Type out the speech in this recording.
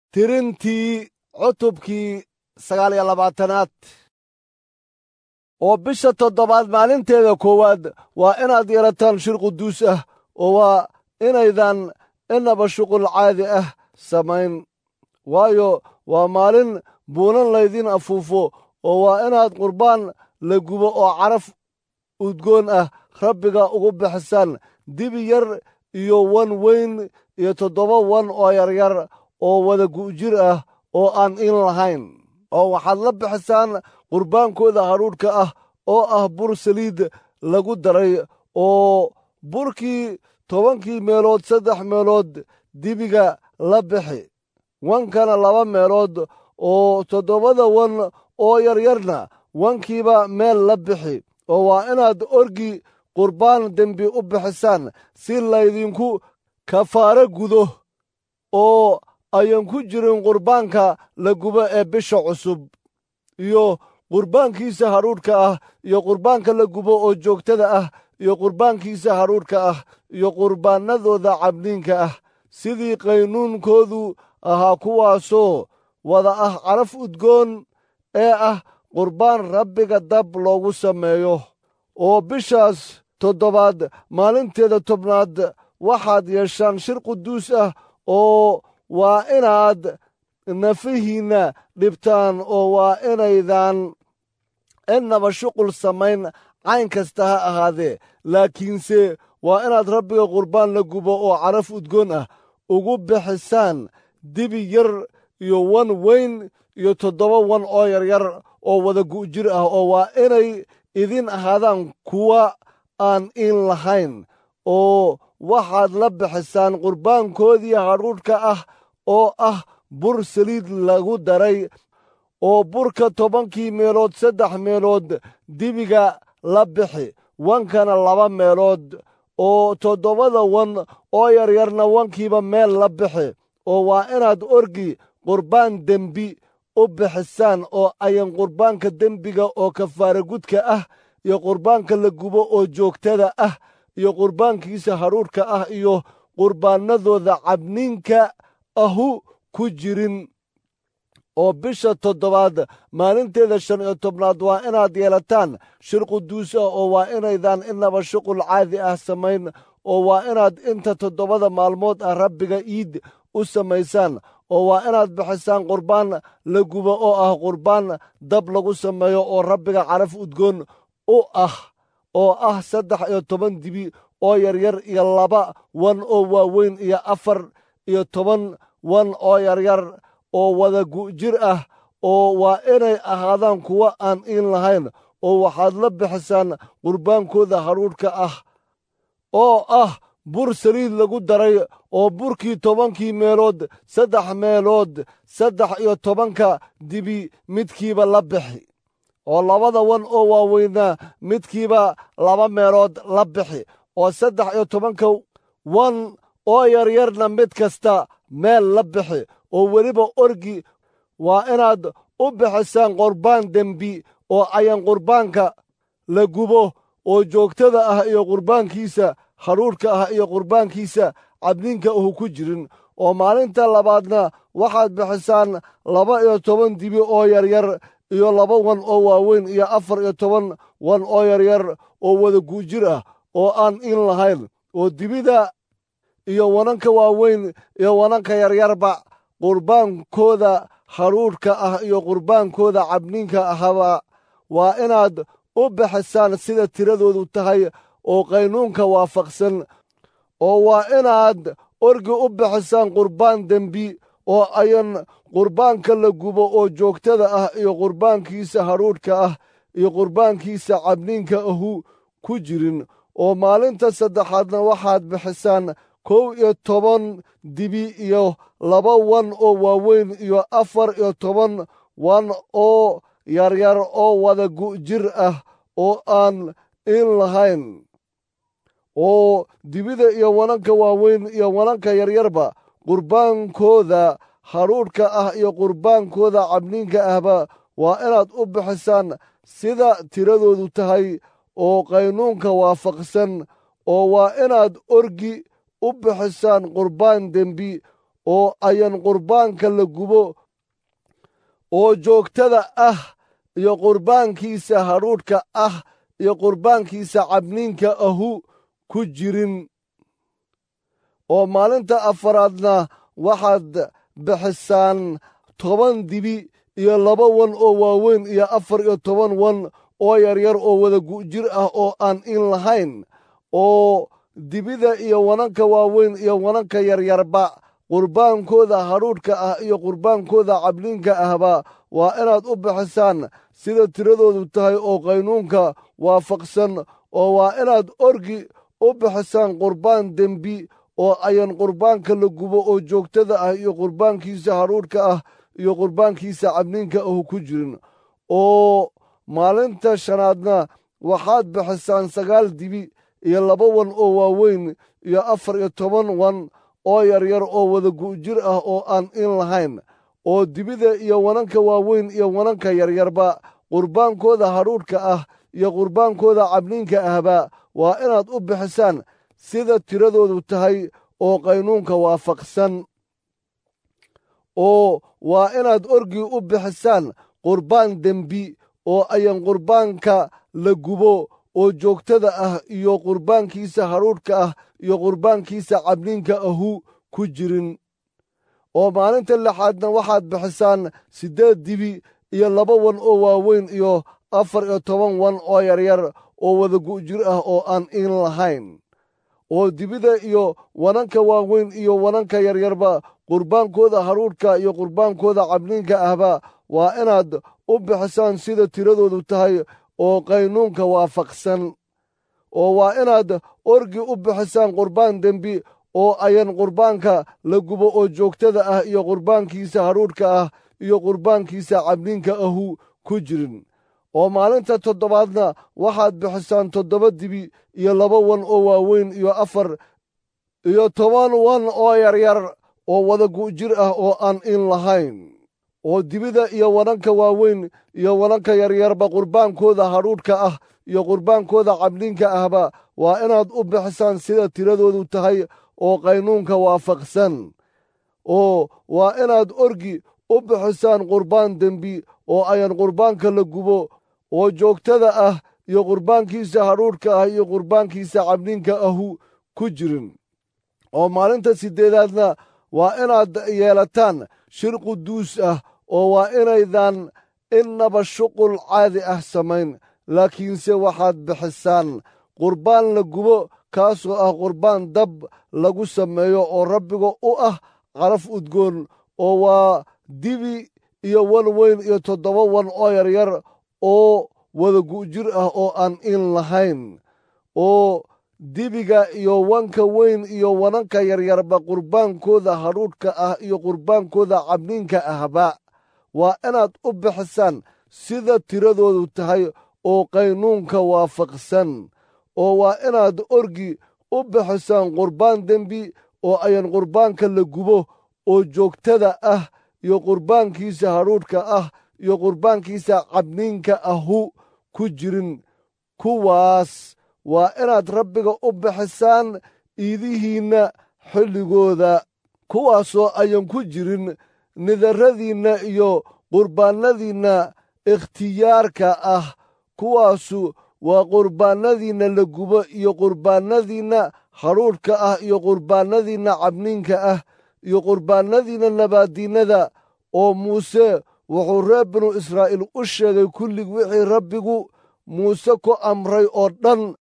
tirintii cutubkii sagaal iyo labaatanaad oo bisha toddobaad maalinteeda koowaad waa inaad yeelataan shir quduus ah oo waa inaydan inaba shuqul caadi ah samayn waayo waa maalin buunan laydin afuufo oo waa inaad qurbaan la gubo oo caraf udgoon ah rabbiga ugu bixisaan dibi yar iyo wan weyn iyo toddoba wan oo yaryar oo wada gu'jir ah oo aan in lahayn oo waxaad la bixisaan qurbaankooda hadhuudhka ah oo ah bur saliid lagu daray oo burkii tobankii meelood saddex meelood dibiga la bixi wankana laba meelood oo toddobada wan oo yaryarna wankiiba meel la bixi oo waa inaad orgi qurbaan dembi u bixisaan si laydinku kafaaro gudo oo ayan ku jirin qurbaanka la gubo ee bisha cusub iyo qurbaankiisa hadhuudhka ah iyo qurbaanka la gubo oo joogtada ah iyo qurbaankiisa hadhuudhka ah iyo qurbaanadooda cabniinka ah sidii qaynuunkoodu ahaa kuwaasoo wada ah caraf udgoon ee ah qurbaan rabbiga dab loogu sameeyo oo bishaas toddobaad maalinteeda tobnaad waxaad yeeshaan shir quduus ah oo waa inaad nafihiinna dhibtaan oo waa inaydan innaba shuqul samayn cayn kasta ha ahaadee laakiinse waa inaad rabbiga qurbaan la gubo oo caraf udgoon ah ugu bixisaan dibi yar iyo wan weyn iyo toddoba wan oo yaryar oo wada gu'jir ah oo waa inay idin ahaadaan kuwa aan in lahayn oo waxaad la bixisaan qurbaankoodii hadhuudhka ah oo ah bur saliid lagu daray oo burka tobankii meelood saddex meelood dibiga la bixi wankana laba meelood oo toddobada wan oo yaryarna wankiiba meel la bixi oo waa inaad orgi qurbaan dembi u bixisaan oo ayan qurbaanka dembiga oo kafaara gudka ah iyo qurbaanka la gubo oo joogtada ah iyo qurbaankiisa hadhuudhka ah iyo qurbaanadooda cabniinka ahu ku jirin oo bisha toddobaad maalinteeda shan iyo tobnaad waa inaad yeelataan shir quduus ah oo waa inaydan inaba shuqul caadi ah samayn oo waa inaad inta toddobada maalmood ah rabbiga iid u samaysaan oo waa inaad bixisaan qurbaan la gubo oo ah qurbaan dab lagu sameeyo oo rabbiga caraf udgoon u ah oo ah saddex iyo toban dibi oo yaryar iyo laba wan oo waaweyn iyo afar iyo toban wan oo yaryar oo wada gu'jir ah oo waa inay ahaadaan kuwo aan iin lahayn oo waxaad la bixisaan qurbaankooda hadhuudhka ah oo ah bur saliid lagu daray oo burkii tobankii meelood saddex meelood saddex iyo tobanka dibi midkiiba la bixi oo labada wan oo waaweynaa midkiiba laba meelood la bixi oo saddex iyo tobanka wan oo yaryarna mid kasta meel la bixi oo weliba orgi waa inaad u bixisaan qurbaan dembi oo ayan qurbaanka la gubo oo joogtada ah iyo qurbaankiisa hadhuudhka ah iyo qurbaankiisa cabniinka ahu ku jirin oo maalinta labaadna waxaad bixisaan laba iyo toban dibi oo yaryar iyo laba wan oo waaweyn iyo afar iyo toban wan oo yaryar oo wada guujir ah oo aan in lahayn oo dibida iyo wananka waaweyn iyo wananka yaryarba qurbaankooda hadhuudhka ah iyo qurbaankooda cabniinka ahaba waa inaad u bixisaan sida tiradoodu tahay oo qaynuunka waafaqsan oo waa inaad orgi u bixisaan qurbaan dembi oo ayan qurbaanka la gubo oo joogtada ah iyo qurbaankiisa hadhuudhka ah iyo qurbaankiisa cabniinka ahu ku jirin oo maalinta saddexaadna waxaad bixisaan kow iyo toban dibi iyo laba wan oo waaweyn iyo afar iyo toban wan oo yaryar oo wada gu'jir ah oo aan in lahayn oo dibida iyo wananka waaweyn iyo wananka yaryarba qurbaankooda hadhuudhka ah iyo qurbaankooda cabniinka ahba waa inaad u bixisaan sida tiradoodu tahay oo qaynuunka waafaqsan oo waa inaad orgi u bixisaan qurbaan dembi oo ayan qurbaanka la gubo oo joogtada ah iyo qurbaankiisa hadhuudhka ah iyo qurbaankiisa cabniinka ahu ku jirin oo maalinta afaraadna waxaad bixisaan toban dibi iyo laba wan oo waaweyn iyo afar iyo toban wan oo yaryar oo wada gu'jir ah oo aan in lahayn oo dibida iyo wananka waaweyn iyo wananka yaryarba qurbaankooda hadhuudhka ah iyo qurbaankooda cabliinka ahba waa inaad u bixisaan sida tiradoodu tahay oo qaynuunka waafaqsan oo waa inaad orgi u bixisaan qurbaan dembi oo ayan qurbaanka la gubo oo joogtada ah iyo qurbaankiisa hadhuudhka ah iyo qurbaankiisa cabniinka ahu ku jirin oo maalinta shanaadna waxaad bixisaan sagaal dibi iyo laba wan oo waaweyn iyo afar iyo toban wan oo yaryar oo wada gu'jir ah oo aan in lahayn oo dibida iyo wananka waaweyn iyo wananka yaryarba qurbaankooda hadhuudhka ah iyo qurbaankooda cabniinka ahba waa inaad u bixisaan sida tiradoodu tahay oo qaynuunka waafaqsan oo waa inaad orgii u bixisaan qurbaan dembi oo ayan qurbaanka la gubo oo joogtada ah iyo qurbaankiisa hadhuudhka ah iyo qurbaankiisa cabniinka ahu ku jirin oo maalinta lixaadna waxaad bixisaan siddeed dibi iyo laba wan oo waaweyn iyo afar iyo toban wan oo yaryar oo wada gu'jir ah oo aan in lahayn oo dibida iyo wananka waaweyn iyo wananka yaryarba qurbaankooda hadhuudhka iyo qurbaankooda cabniinka ahba waa inaad u bixisaan sida tiradoodu tahay oo qaynuunka waafaqsan oo waa inaad orgi u bixisaan qurbaan dembi oo ayan qurbaanka la gubo oo joogtada ah iyo qurbaankiisa hadhuudhka ah iyo qurbaankiisa cabniinka ahu ku jirin oo maalinta toddobaadna waxaad bixisaan toddoba dibi iyo laba wan oo waaweyn iyo afar iyo toban wan oo yaryar oo wada gu'jir ah oo aan in lahayn oo dibida iyo wananka waaweyn iyo wananka yaryarba qurbaankooda hadhuudhka ah iyo qurbaankooda cabniinka ahba waa inaad u bixisaan sida tiradoodu tahay oo qaynuunka waafaqsan oo waa inaad orgi u bixisaan qurbaan dembi oo ayan qurbaanka la gubo oo joogtada ah iyo qurbaankiisa hadhuudhka ah iyo qurbaankiisa cabniinka ahu ku jirin oo maalinta siddeedaadna waa inaad yeelataan shir quduus ah oo waa inaydan innaba shuqul caadi ah samayn laakiinse waxaad bixisaan qurbaan la gubo kaasoo ah qurbaan dab lagu sameeyo oo rabbiga u ah qaraf udgoon oo waa dibi iyo wan weyn iyo toddoba wan oo yaryar oo wada gu'jir ah oo aan in lahayn oo dibiga iyo wanka weyn iyo wananka yaryarba qurbaankooda hadhuudhka ah iyo qurbaankooda cabniinka ahba waa inaad u bixisaan sida tiradoodu tahay oo qaynuunka waafaqsan oo waa inaad orgi u bixisaan qurbaan dembi oo ayan qurbaanka la gubo oo joogtada ah iyo qurbaankiisa hadhuudhka ah iyo qurbaankiisa cabniinka ahu ku jirin kuwaas waa inaad rabbiga u bixisaan iidihiinna xilligooda kuwaasoo ayan ku jirin nidarradiinna iyo qurbaannadiinna ikhtiyaarka ah kuwaasu waa qurbaannadiinna la gubo iyo qurbaannadiinna hadhuudhka ah iyo qurbaannadiinna cabniinka ah iyo qurbaannadiinna nabaaddiinnada oo muuse wuxuu reer binu israa'iil u sheegay kullig wixii rabbigu muuse ku amray oo dhan